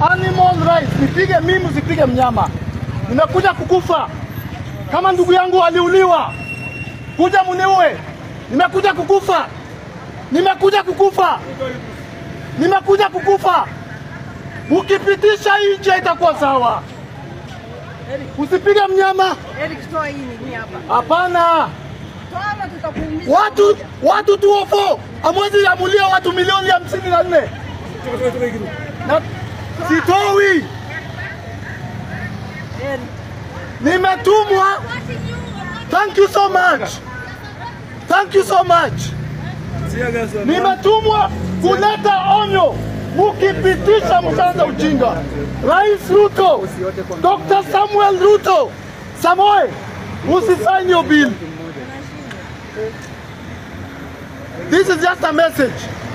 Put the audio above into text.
animal rights. Nipige mimi, usipige mnyama. Nimekuja kukufa kama ndugu yangu aliuliwa, kuja muniue. Nimekuja kukufa, nimekuja kukufa, nimekuja kukufa. Ukipitisha hii njia itakuwa sawa. Usipige mnyama, Eric, toa hii nini hapa. hapana. Toa ama tutakuumiza. Watu watu tuofo amwezi amulia watu milioni hamsini na nne na sitoi, Eric, nimetumwa. Thank you so much, thank you so much. Nimetumwa kuleta onyo, mukipitisha mtaanza ujinga. Rais Ruto, Dr. Samuel Ruto, Samoe, usisign your bill. This is just a message.